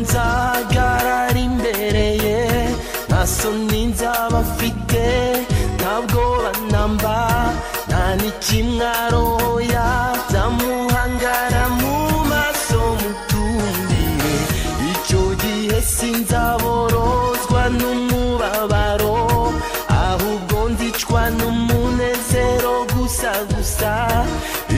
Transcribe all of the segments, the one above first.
nzagara ari imbere ye maso ninzaba mfite ntabwo banamba nta n'ikimwaroya nzamuhangara mu maso mutumbire icyo gihe sinzaborozwa n'umubabaro ahubwo ndicwa n'umunezero gusa gusa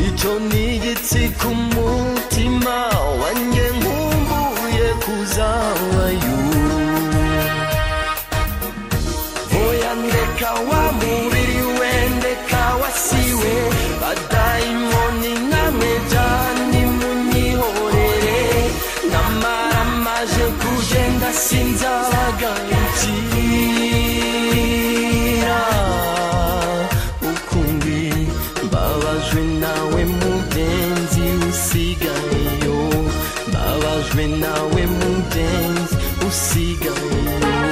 icyo ni igitsi ku mutima wanjye nkumbuye kuzabayo oya ndeka wa mubiri we ndeka wasiwe badayimoni namwe jani munyihorere namara maje kugenda sinzabagarukira ukundi mbabajwe nawe mugenzi usigayeyo mbabajwe nawe mugenzi usigayeyo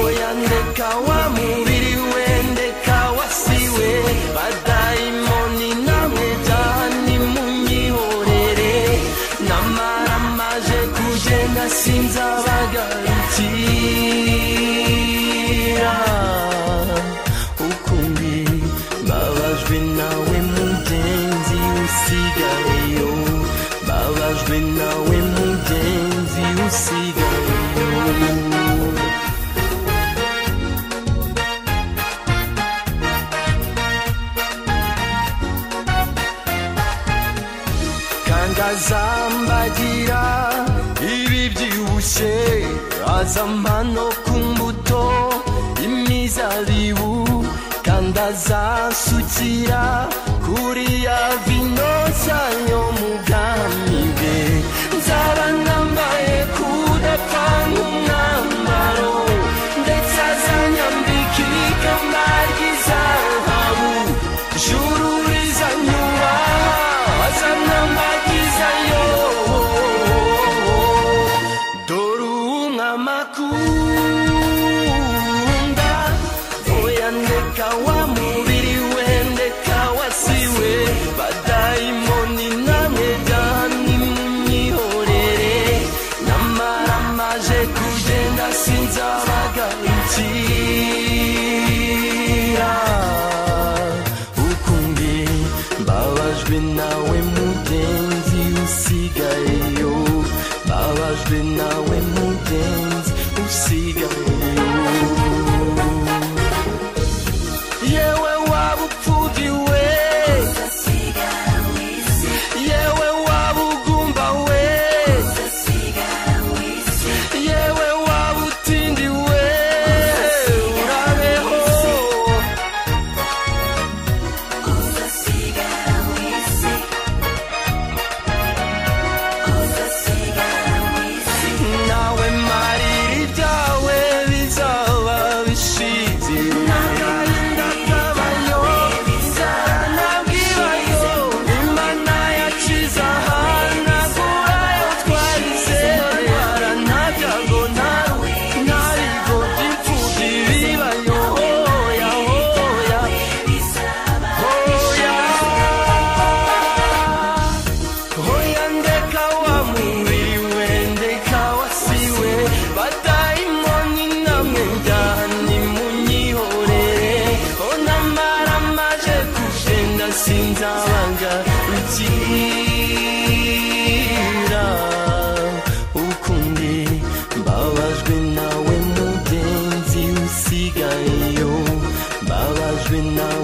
oya ndeka wa mubiri we ndeka wasiwe badayimoni namwe jani munyihorere namara maje kugenda sinzabagarukira ukundi mbabajwe nawe mugenzi usigayeyo mbabajwe nawe mugenzi usigayeyo kangazambagira ibi byibushe azampano ku mbuto imizabibu kandi azasukira kuri ya vino nshya mu bwami bwe nzaba nambaye kudapfa nk'umwambaro ndetse azanyambika ikamba ry'izahabu juru rizanyubaha azanambagiza yo dore umwamakunda oya ndeka wa mubiri we ndeka wasiwe badayimoni namwe jani munyihorere namara maje kugenda sinzabagarukira ukundi mbabajwe nawe mugenzi usigayeyo mbabajwe nawe mugenzi usigayeyo yewe waba upfugiwe yewe waba ugumba we yewe waba utindiwe urabeho nawe marira ibyawe bizaba bishize n'agahinda kabayo inzara ntabwibayo imana yacize ahanagurayo twarize ntwara nta byago ntawe nta bigo by'imfubyi bibayo hoya hoya hoya Hoya ndeka wa mubiri we ndeka wasiwe badayimoni namwe njyane munyihorere onamara maje kugenda sinzabanga ukira ukundi mbabajwe nawe mugenzi usigayeyo mbabajwe nawe